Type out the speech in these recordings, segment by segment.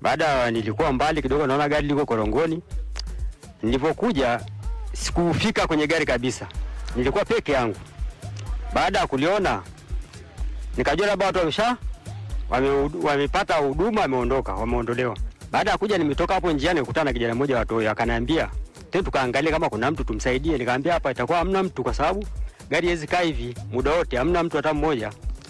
Baada nilikuwa mbali kidogo, naona gari liko korongoni. Nilipokuja sikufika kwenye gari kabisa, nilikuwa peke yangu. Baada ya kuliona nikajua labda watu wamesha wame- wamepata huduma, wameondoka, wameondolewa. Baada ya kuja, nimetoka hapo njiani, nikutana na kijana mmoja wa Toyo, akaniambia tena tukaangalia kama kuna mtu tumsaidie. Nikamwambia hapa itakuwa hamna mtu, kwa sababu gari haiwezi kaa hivi muda wote, hamna mtu hata mmoja.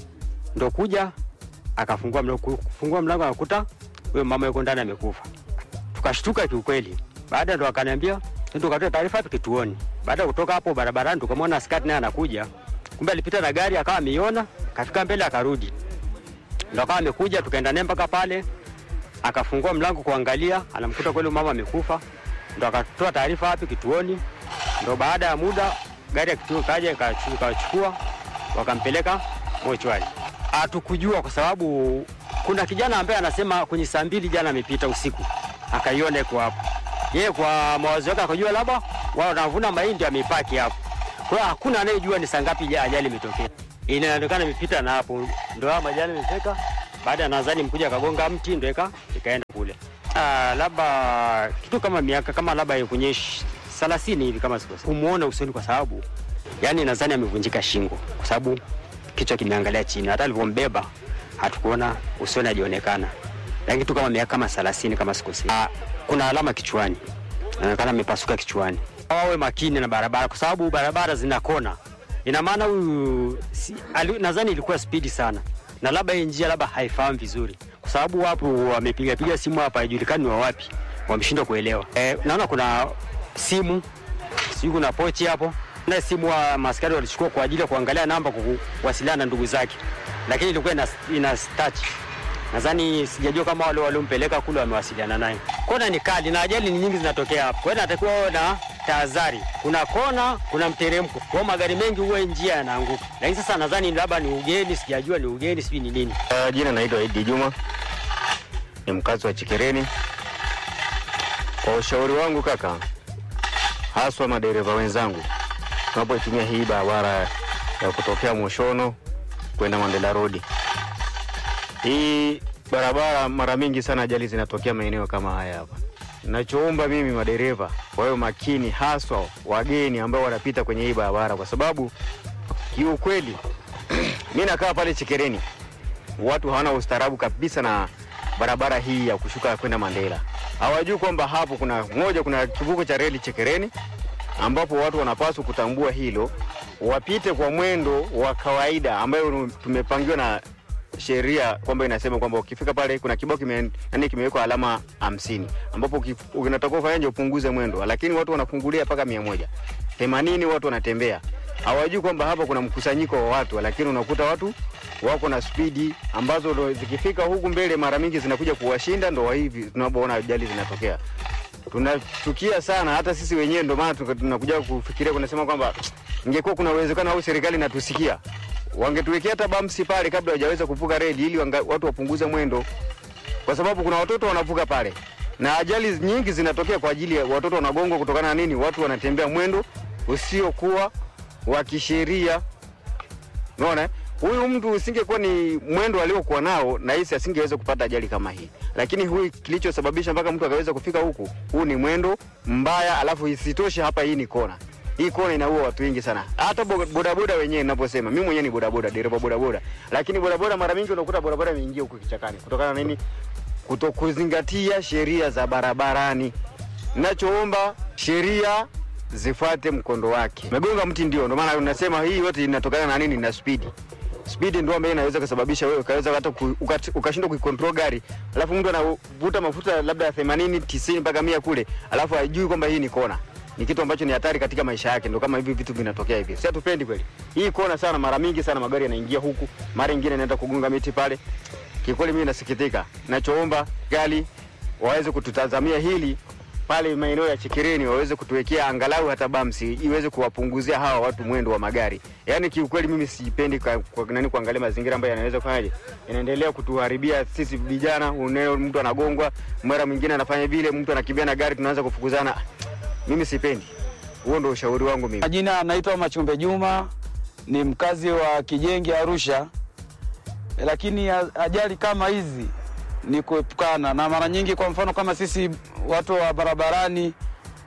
Ndo kuja akafungua mlango, kufungua mlango akakuta huyo mama yuko ndani amekufa. Tukashtuka kiukweli. Baada ndo akaniambia "Twende tukatoa taarifa hapo kituoni. Baada ya kutoka hapo barabarani, tukamwona askari naye anakuja, kumbe alipita na gari akawa ameiona, kafika mbele akarudi, ndo akawa amekuja, tukaenda naye mpaka pale, akafungua mlango kuangalia, anamkuta kweli mama amekufa, ndo akatoa taarifa hapo kituoni. Ndo baada ya muda gari ya kituo kaja ikachu- ikawachukua wakampeleka mochwari. Hatukujua kwa sababu kuna kijana ambaye anasema kwenye saa mbili jana amepita usiku akaiona iko hapo. Yeye kwa mawazo yake akajua labda wao wanavuna mahindi amepaki hapo. Kwa hiyo hakuna anayejua ni saa ngapi ja- ajali imetokea. Inaonekana imepita na hapo ndio haya majani imefika. Baada ya nadhani mkuja akagonga mti ndio ika ikaenda kule. Ah, labda kitu kama miaka kama labda kwenye ish- 30 hivi kama sikosea. Kumuona usoni kwa sababu yani nadhani amevunjika shingo kwa sababu kichwa kimeangalia chini. Hata alivyombeba hatukuona usoni ajionekana, lakini kitu kama miaka kama 30 kama sikosea. Ah, kuna alama kichwani, inaonekana amepasuka kichwani. Wawe makini na barabara, kwa sababu barabara zina kona. Ina maana huyu si, ali- nadhani ilikuwa spidi sana, na labda hii njia labda haifahamu vizuri, kwa sababu wapo wamepiga piga simu hapa, haijulikani wa wapi, wameshindwa kuelewa. Eh, naona kuna simu sijui kuna pochi hapo na simu wa maskari walichukua kwa ajili ya kuangalia namba kuwasiliana na ndugu zake, lakini ilikuwa ina, ina touch. Nadhani sijajua kama wale waliompeleka kule wamewasiliana naye. Kona ni kali na ajali ni nyingi zinatokea hapo, kwa hiyo natakiwa wawe na tahadhari. Kuna kona, kuna mteremko, kwa hiyo magari mengi huwa njia yanaanguka, lakini sasa nadhani labda ni ugeni, sijajua ni ugeni, sijui ni nini. Uh, jina naitwa Idi Juma, ni mkazi wa Chikereni. Kwa ushauri wangu kaka, haswa madereva wenzangu, tunapoitumia hii barabara ya kutokea Moshono kwenda Mandela Road, hii barabara mara mingi sana ajali zinatokea maeneo kama haya hapa. Nachoomba mimi madereva wawe makini, haswa wageni ambao wanapita kwenye hii barabara, kwa sababu kiukweli mi nakaa pale Chikereni watu hawana ustaarabu kabisa na barabara hii ya kushuka kwenda Mandela. Hawajui kwamba hapo kuna moja, kuna kivuko cha reli Chekereni, ambapo watu wanapaswa kutambua hilo, wapite kwa mwendo wa kawaida ambayo tumepangiwa na sheria kwamba inasema kwamba ukifika pale kuna kibao kime, yani kimewekwa alama hamsini ambapo ukif- unatakiwa ufanyaje upunguze mwendo, lakini watu wanafungulia mpaka mia moja themanini watu wanatembea. Hawajui kwamba hapa kuna mkusanyiko wa watu, lakini unakuta watu wako na spidi ambazo ndo zikifika huku mbele mara mingi zinakuja kuwashinda, ndo hivi tunapoona ajali zinatokea. Tunachukia sana hata sisi wenyewe, ndo maana tuka- tunakuja kufikiria kunasema kwamba ingekuwa kuna uwezekano au serikali inatusikia wangetuwekea hata bamsi pale kabla hawajaweza kuvuka reli ili wanga, watu wapunguze mwendo, kwa sababu kuna watoto wanavuka pale na ajali nyingi zinatokea kwa ajili ya watoto wanagongwa kutokana na nini? Watu wanatembea mwendo usiokuwa wa kisheria. Unaona, eh? huyu mtu usingekuwa ni mwendo aliokuwa nao, na hisi asingeweza kupata ajali kama hii, lakini huyu kilichosababisha mpaka mtu akaweza kufika huku, huu ni mwendo mbaya, alafu isitoshe hapa hii ni kona hii kona inaua watu wengi sana. Hata bo- bodaboda wenyewe ninaposema, mimi mwenyewe ni bodaboda, dereva bodaboda, lakini bodaboda mara mingi unakuta bodaboda imeingia huko kichakani kutokana na nini? Kutokuzingatia sheria za barabarani. Nachoomba sheria zifuate mkondo wake. Megonga mti ndio, ndio maana unasema hii yote inatokana na nini? Na spidi. Spidi ndio ambayo inaweza kusababisha wewe ukaweza hata ku- ukat- ukashindwa kuikontrol gari, alafu mtu anavuta mafuta labda 80 90 mpaka 100 kule, alafu hajui kwamba hii ni kona ni kitu ambacho ni hatari katika maisha yake. Ndo kama hivi vitu vinatokea hivi, si hatupendi kweli. Hii kona sana, mara mingi sana magari yanaingia huku, mara nyingine inaenda kugonga miti pale. Kikweli mimi nasikitika, nachoomba gari waweze kututazamia hili pale maeneo ya Chekereni, waweze kutuwekea angalau hata bamsi iweze kuwapunguzia hawa watu mwendo wa magari. Yaani kiukweli mimi sipendi kwa, kwa nani kuangalia mazingira ambayo yanaweza kufanyaje, yanaendelea kutuharibia sisi vijana. Uneo mtu anagongwa, mara mwingine anafanya vile, mtu anakimbia na gari, tunaanza kufukuzana. Mimi sipendi. Huo ndio ushauri wangu mimi. Majina anaitwa Machumbe Juma, ni mkazi wa Kijenge Arusha. Lakini a- ajali kama hizi ni kuepukana na mara nyingi, kwa mfano kama sisi watu wa barabarani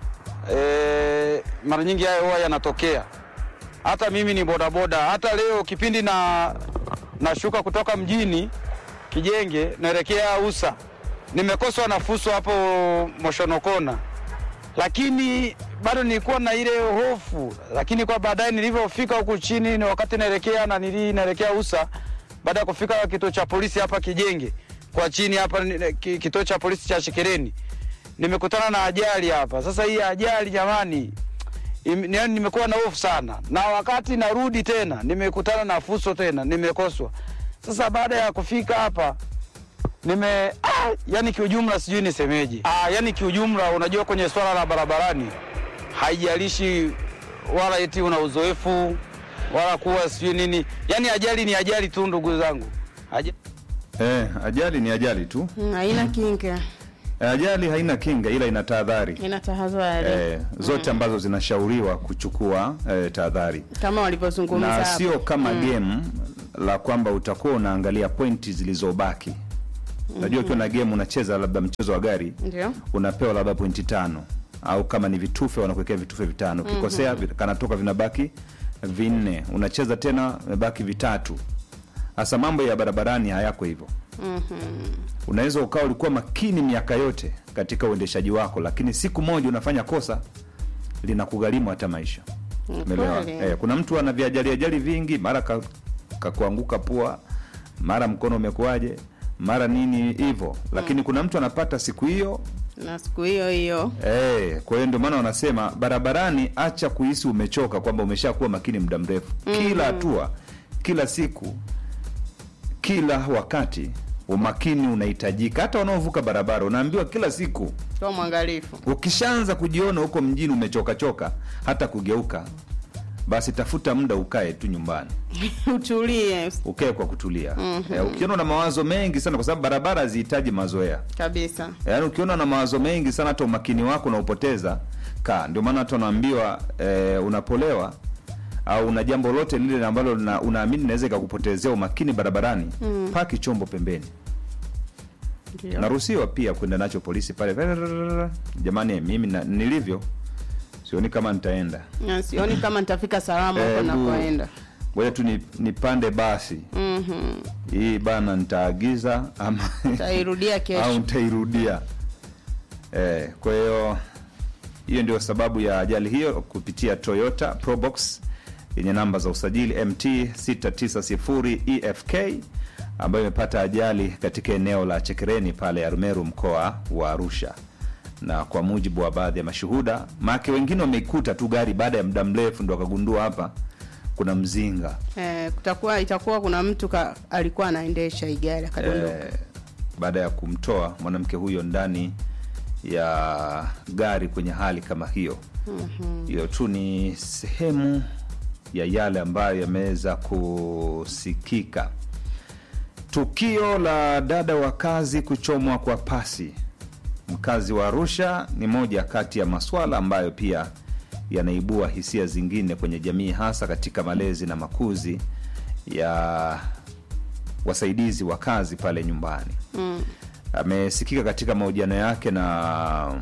e, mara nyingi hayo huwa yanatokea. Hata mimi ni bodaboda, hata leo kipindi na nashuka kutoka mjini Kijenge naelekea Usa, nimekoswa na fuso hapo Moshonokona, lakini bado nilikuwa na ile hofu, lakini kwa baadaye nilivyofika huku chini, ni wakati naelekea na nili naelekea Usa, baada ya kufika kituo cha polisi hapa Kijenge kwa chini hapa ni- ki- kituo cha polisi cha Shekereni, nimekutana na ajali hapa. Sasa hii ajali jamani, im- yaani nimekuwa na hofu sana, na wakati narudi tena nimekutana na fuso tena, nimekoswa. Sasa baada ya kufika hapa nime ah, yani kiujumla sijui nisemeje. Ah, yani kiujumla, unajua kwenye swala la barabarani haijalishi wala eti una uzoefu wala kuwa sijui nini, yani ajali ni ajali tu, ndugu zangu Aja... Eh, ajali ni ajali tu. Mm, haina kinga, Eh, Ajali haina kinga ila ina tahadhari. ina tahadhari Eh, zote ambazo zinashauriwa kuchukua eh, tahadhari kama walivyozungumza na hapo. sio kama game la kwamba utakuwa unaangalia pointi zilizobaki. Unajua ukiwa na game unacheza labda mchezo wa gari Ndio. unapewa labda pointi tano au kama ni vitufe wanakuwekea vitufe vitano ukikosea vi- kanatoka vinabaki vinne unacheza tena imebaki vitatu hasa mambo ya barabarani hayako hivyo unaweza ukawa ulikuwa makini miaka yote katika uendeshaji wako lakini siku moja unafanya kosa linakugharimu hata maisha Umeelewa? kweli. eh, kuna mtu ana viajali ajali vingi mara ka- kakuanguka pua mara mkono umekuaje mara nini hivyo lakini kuna mtu anapata siku hiyo na siku hiyo hiyo Eh, kwa hiyo ndio maana wanasema barabarani, acha kuhisi umechoka kwamba umeshakuwa makini muda mrefu. Kila hatua, kila siku, kila wakati umakini unahitajika. Hata wanaovuka barabara unaambiwa kila siku, kwa mwangalifu ukishaanza kujiona huko mjini umechoka choka, hata kugeuka, basi tafuta muda ukae tu nyumbani, utulie ukae kwa kutulia. Eh, ukiona una mawazo mengi sana, kwa sababu barabara hazihitaji mazoea kabisa. yaani ukiona na mawazo mengi sana hata umakini wako unaupoteza kaa ndio maana watu wanaambiwa eh, unapolewa au una jambo lote lile ambalo una- unaamini naweza ikakupotezea umakini barabarani paki chombo pembeni Ndio. naruhusiwa pia kwenda nacho polisi pale jamani mimi na, nilivyo sioni kama nitaenda Na sioni kama nitafika salama huko Eh, bu- nakoenda. ngoja tu ni- nipande basi Mhm. hii bana nitaagiza ama Tairudia au kesho. nitairudia eh, kwa hiyo hiyo ndio sababu ya ajali hiyo kupitia Toyota Probox yenye namba za usajili MT 690 EFK ambayo imepata ajali katika eneo la Chekereni pale Arumeru mkoa wa Arusha, na kwa mujibu wa baadhi ya mashuhuda, maake wengine wameikuta tu gari baada ya muda mrefu ndo wakagundua hapa kuna mzinga Eh, kutakuwa itakuwa kuna mtu ka, alikuwa anaendesha hii gari akadondoka. eh, baada ya kumtoa mwanamke huyo ndani ya gari kwenye hali kama hiyo hiyo tu ni sehemu ya yale ambayo yameweza kusikika tukio la dada wa kazi kuchomwa kwa pasi mkazi wa arusha ni moja kati ya maswala ambayo pia yanaibua hisia zingine kwenye jamii hasa katika malezi na makuzi ya wasaidizi wa kazi pale nyumbani Mm. amesikika katika mahojiano yake na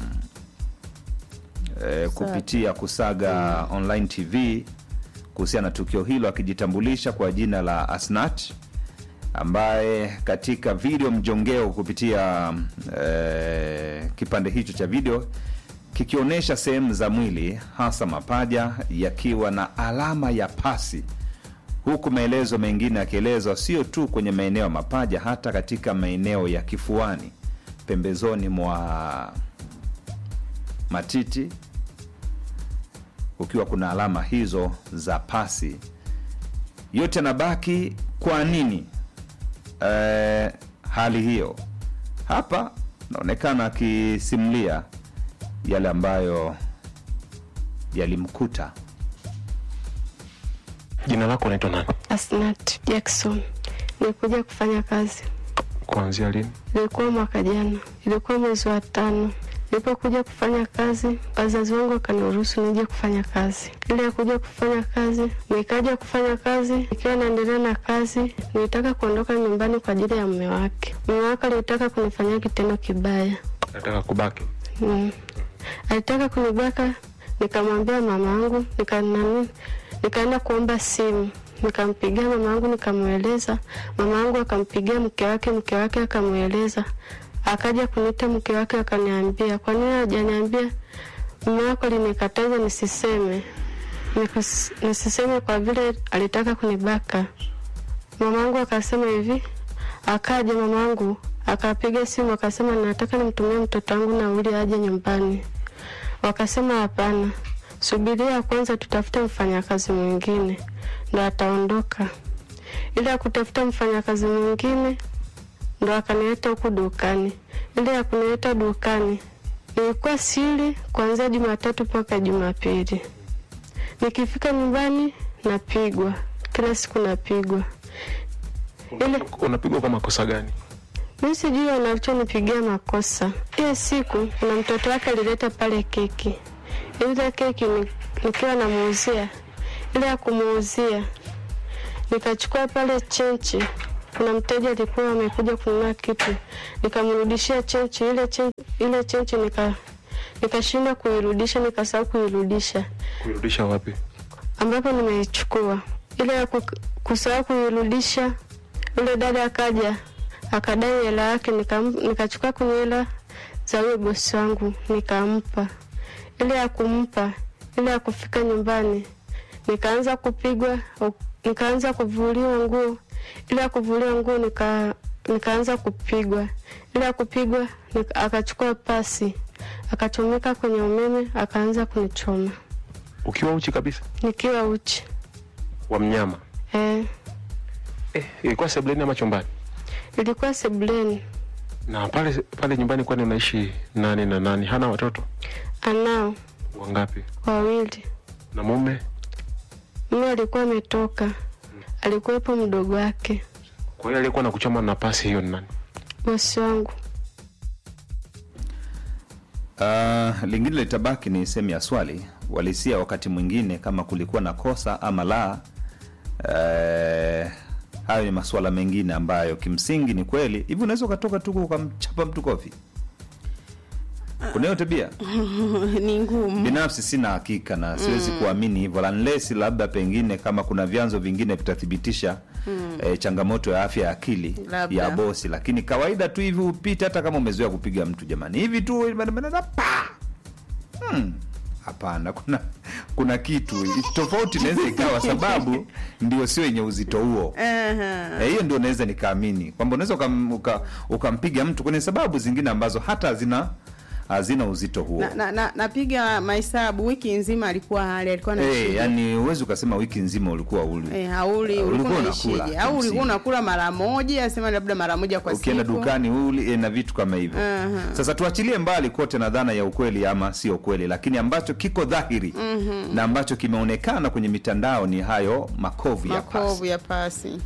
e, kupitia kusaga online tv kuhusiana na tukio hilo akijitambulisha kwa jina la asnat ambaye katika video mjongeo kupitia e, kipande hicho cha video kikionyesha sehemu za mwili hasa mapaja yakiwa na alama ya pasi huku maelezo mengine yakielezwa sio tu kwenye maeneo ya mapaja hata katika maeneo ya kifuani pembezoni mwa matiti kukiwa kuna alama hizo za pasi yote yanabaki kwa nini eh, hali hiyo hapa naonekana akisimulia yale ambayo yalimkuta Jina lako unaitwa nani? Asnat Jackson. Nilikuja kufanya kazi, Kuanzia lini? ilikuwa mwaka jana, ilikuwa mwezi wa tano. Nilipokuja kufanya kazi, wazazi wangu wakaniruhusu nije kufanya kazi. Ile ya kuja kufanya kazi, nikaja kufanya kazi, nikiwa naendelea na kazi, nilitaka kuondoka nyumbani kwa ajili ya mume wake. Mume wake alitaka kunifanyia kitendo kibaya. Nataka kubaki. Mm. Alitaka kunibaka, nikamwambia mama yangu, nika nani, nikaenda kuomba simu, nikampigia mama yangu, nikamweleza. Mama yangu akampigia mke wake, mke wake akamweleza. Akaja kuniita mke wake akaniambia, kwa nini hajaniambia? Mume wako alinikataza nisiseme, Nikus- nisiseme kwa vile alitaka kunibaka. Mamangu akasema hivi, akaja mamangu akapiga simu akasema, nataka nimtumie mtoto wangu nauli aje nyumbani. Wakasema hapana, subiria kwanza, tutafute mfanyakazi mwingine ndo ataondoka. Ili ya kutafuta mfanyakazi mwingine ndo akanileta huku dukani. Ile ya kunileta dukani nilikuwa siri kuanzia Jumatatu mpaka Jumapili. Nikifika nyumbani napigwa, kila siku napigwa. Ile Unapigwa kwa makosa gani? mi sijui wanachonipigia makosa. Hiyo siku kuna mtoto wake alileta pale keki, ile keki ni- nikiwa namuuzia, ile ya kumuuzia nikachukua pale chenchi. Kuna mteja alikuwa amekuja kununua kitu, nikamrudishia chenchi ile chenchi, ile chenchi nika nikashindwa kuirudisha, nikasahau kuirudisha Kuirudisha wapi? ambapo nimeichukua ile ya ku- kusahau kuirudisha. Yule dada akaja akadai hela yake, nikam- nikachukua kwenye hela za huyo bosi wangu nikampa. Ile ya kumpa, ile ya kufika nyumbani nikaanza kupigwa, o- nikaanza kuvuliwa nguo. Ile ya kuvuliwa nguo nika, nikaanza kupigwa. Ile ya kupigwa nika, akachukua pasi akachomeka kwenye umeme akaanza kunichoma Ukiwa uchi kabisa nikiwa uchi wa mnyama. eh. Eh, ilikuwa sebuleni ama chumbani? Ilikuwa sebuleni. Na pale pale nyumbani kwani unaishi nani na nani? Hana watoto Anao wangapi? wawili. Na mume? Mume alikuwa ametoka, alikuwepo mdogo wake, Kwa hiyo aliyekuwa na kuchoma na pasi hiyo ni nani? bosi wangu. Uh, lingine litabaki ni sehemu ya swali walisia, wakati mwingine kama kulikuwa na kosa ama la. Uh, hayo ni masuala mengine ambayo kimsingi ni kweli. Hivi unaweza ukatoka tu ukamchapa mtu kofi? Kuna hiyo tabia? ni ngumu Binafsi sina hakika na siwezi kuamini hivyo, unless labda pengine kama kuna vyanzo vingine vitathibitisha eh, changamoto ya afya ya akili Labda. ya bosi, lakini kawaida tu hivi upite, hata kama umezoea kupiga mtu jamani, hivi tu pa Hmm, hapana, kuna kuna kitu tofauti inaweza ikawa, sababu ndio sio yenye uzito huo. Aha. Eh, hiyo ndio naweza nikaamini kwamba unaweza ukam- uka- ukampiga mtu kwenye sababu zingine ambazo hata hazina hazina uzito huo. na, na, na, napiga mahesabu wiki nzima alikuwa hali alikuwa na Eh, yani huwezi ukasema wiki nzima ulikuwa uli Eh, hauli Uh, ulikuwa ulikuwa unaishije? unakula, Au kimsingi. ulikuwa unakula mara moja, asema labda mara moja kwa ukienda siku. dukani uli eh, na vitu kama hivyo. Aha. Sasa tuachilie mbali kote na dhana ya ukweli ama sio kweli, lakini ambacho kiko dhahiri na ambacho kimeonekana kwenye mitandao ni hayo makovu ya pasi. Makovu ya pasi.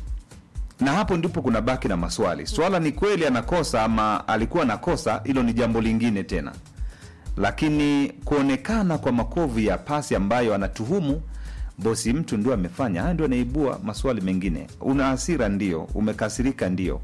na hapo ndipo kuna baki na maswali. Swala ni kweli anakosa ama alikuwa anakosa, hilo ni jambo lingine tena, lakini kuonekana kwa makovu ya pasi ambayo anatuhumu bosi mtu ndio amefanya, haya ndio anaibua maswali mengine. Una hasira ndio, umekasirika ndio,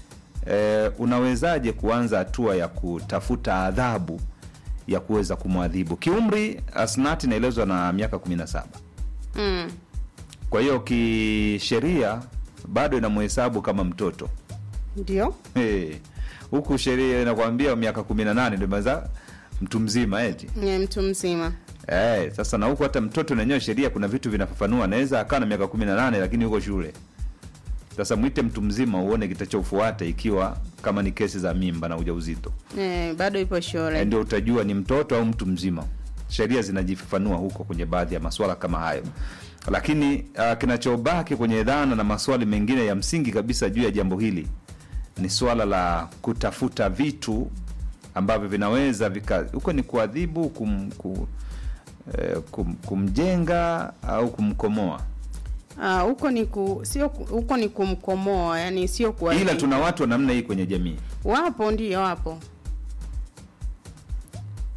e, unawezaje kuanza hatua ya kutafuta adhabu ya kuweza kumwadhibu kiumri? Asnati inaelezwa na miaka 17 Mm. kwa hiyo kisheria bado inamhesabu kama mtoto Ndio. Eh, huku sheria inakwambia miaka kumi na nane ndio imeza mtu mzima eti Ni mtu mzima. eh, sasa na huku hata mtoto nenyewe sheria kuna vitu vinafafanua, anaweza akawa na miaka kumi na nane lakini yuko shule. Sasa mwite mtu mzima uone kitachofuata, ikiwa kama ni kesi za mimba na ujauzito Eh, bado ipo Eh, shule. ndio utajua ni mtoto au mtu mzima. Sheria zinajifafanua huko kwenye baadhi ya maswala kama hayo, lakini uh, kinachobaki kwenye dhana na maswali mengine ya msingi kabisa juu ya jambo hili ni swala la kutafuta vitu ambavyo vinaweza vika huko ni kuadhibu kum, ku, eh, kum, kumjenga au kumkomoa, Ah, huko ni ku sio ku- huko ni kumkomoa, yani sio kwa ila tuna watu wa namna hii kwenye jamii. wapo ndio wapo.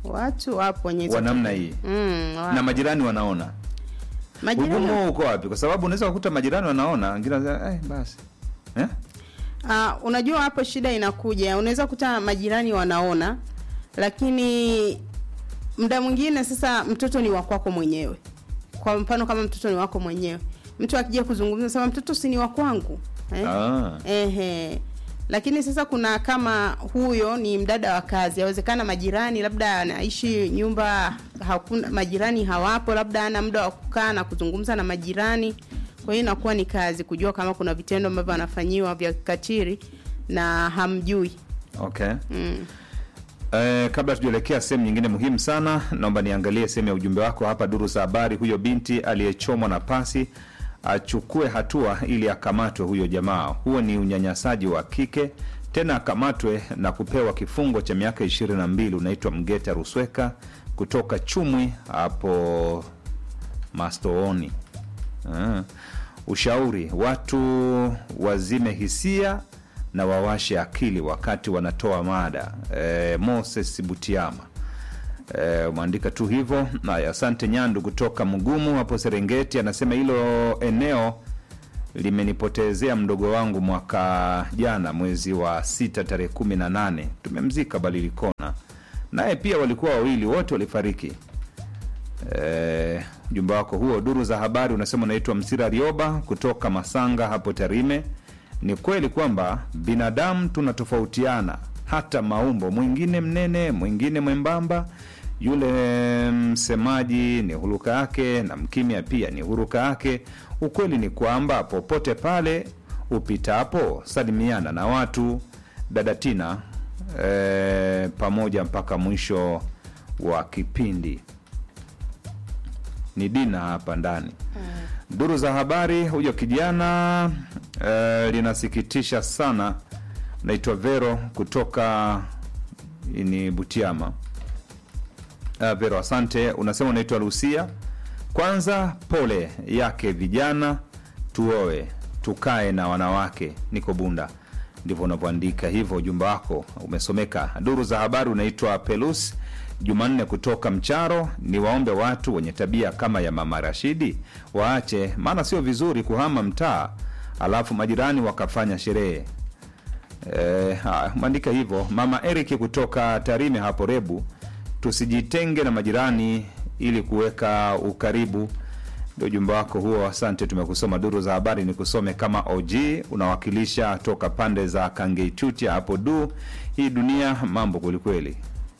watu wapo wenye hizo wa namna tabia. hii mm, wapo. na majirani wanaona majirani ugumu huo uko wapi kwa sababu unaweza kukuta majirani wanaona wengine wanasema, eh, basi eh? Ah, unajua hapo shida inakuja, unaweza kuta majirani wanaona, lakini muda mwingine sasa mtoto ni wa kwako mwenyewe. Kwa mfano kama mtoto ni wako mwenyewe, mtu akija kuzungumza sema mtoto si ni wa kwangu eh? ah. Ehe. Lakini sasa kuna kama huyo ni mdada wa kazi, yawezekana majirani labda anaishi nyumba hakuna majirani hawapo, labda ana muda wa kukaa na kuzungumza na majirani. Kwa hiyo inakuwa ni kazi kujua kama kuna vitendo ambavyo anafanyiwa vya kikatili na hamjui. okay Mm. Eh, kabla tujaelekea sehemu nyingine muhimu sana, naomba niangalie sehemu ya ujumbe wako hapa. Duru za habari, huyo binti aliyechomwa na pasi achukue hatua ili akamatwe huyo jamaa. Huo ni unyanyasaji wa kike, tena akamatwe na kupewa kifungo cha miaka ishirini na mbili. Unaitwa Mgeta Rusweka kutoka Chumwi hapo Mastooni. Ah. Ushauri, watu wazime hisia na wawashe akili wakati wanatoa mada. E, Moses Butiama e, umeandika tu hivyo. Haya, asante Nyandu kutoka Mgumu hapo Serengeti, anasema hilo eneo limenipotezea mdogo wangu mwaka jana mwezi wa sita tarehe kumi na nane tumemzika Balilikona, naye pia walikuwa wawili, wote walifariki. Eh, ujumbe wako huo. Duru za habari unasema unaitwa Msira Rioba kutoka Masanga hapo Tarime. Ni kweli kwamba binadamu tunatofautiana hata maumbo, mwingine mnene, mwingine mwembamba. Yule msemaji ni huruka yake na mkimya pia ni huruka yake. Ukweli ni kwamba popote pale upitapo, salimiana na watu. Dada Tina eh, pamoja mpaka mwisho wa kipindi ni Dina hapa ndani. Duru za habari, huyo kijana eh, linasikitisha sana. Naitwa Vero kutoka ni Butiama. Uh, Vero, asante. Unasema unaitwa Lucia. Kwanza pole yake vijana, tuoe tukae na wanawake. Niko Bunda, ndivyo unavyoandika hivyo. Ujumbe wako umesomeka. Duru za habari, unaitwa Pelus Jumanne kutoka Mcharo. Ni waombe watu wenye tabia kama ya mama Rashidi waache, maana sio vizuri kuhama mtaa alafu majirani wakafanya sherehe. Eh, haya, umeandika hivyo. Mama Eric kutoka Tarime hapo Rebu, tusijitenge na majirani ili kuweka ukaribu. Ndio ujumbe wako huo, asante. Tumekusoma duru za habari, ni kusome kama OG, unawakilisha toka pande za Kangeitutia hapo du. Hii dunia mambo kwelikweli.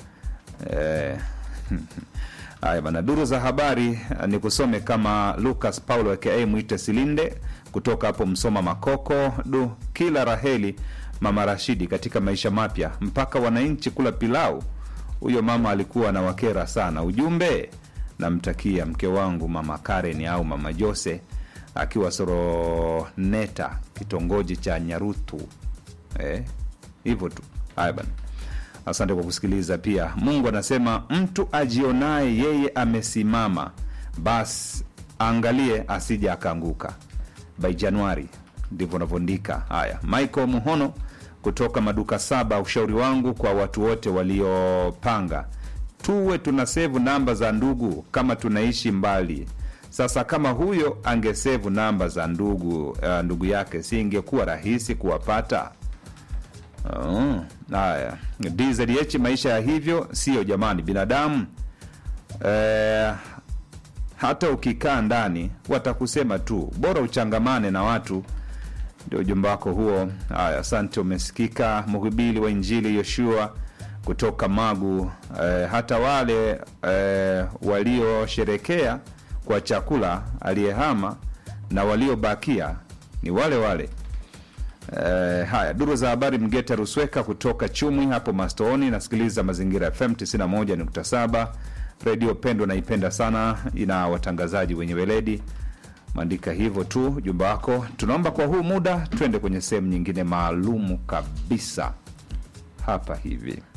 Eh, haya bana, duru za habari ni kusome kama Lucas Paulo aka Mwite Silinde kutoka hapo Msoma Makoko. Du, kila raheli mama Rashidi katika maisha mapya, mpaka wananchi kula pilau. Huyo mama alikuwa na wakera sana. Ujumbe, namtakia mke wangu mama Karen au mama Jose akiwa Soroneta, kitongoji cha Nyarutu. Eh, hivyo tu. Haya bana. Asante kwa kusikiliza. Pia Mungu anasema mtu ajionaye yeye amesimama, basi angalie asije akaanguka. By Januari ndivyo unavyoandika. Haya, Michael Muhono kutoka maduka saba, ushauri wangu kwa watu wote waliopanga, tuwe tuna sevu namba za ndugu kama tunaishi mbali. Sasa kama huyo angesevu namba za ndugu uh, ndugu yake, si ingekuwa rahisi kuwapata? Oh, haya DZH, maisha ya hivyo sio jamani, binadamu eh, hata ukikaa ndani watakusema tu, bora uchangamane na watu. Ndio ujumbe wako huo. Haya, asante. Umesikika mhubiri wa Injili Yoshua kutoka Magu. Eh, hata wale eh, waliosherekea kwa chakula aliyehama na waliobakia ni wale wale. Eh, haya duru za habari Mgeta Rusweka kutoka Chumwi hapo Mastooni. Nasikiliza Mazingira FM 91.7 redio pendwa, naipenda sana, ina watangazaji wenye weledi. Maandika hivyo tu jumba wako. Tunaomba kwa huu muda twende kwenye sehemu nyingine maalumu kabisa hapa hivi.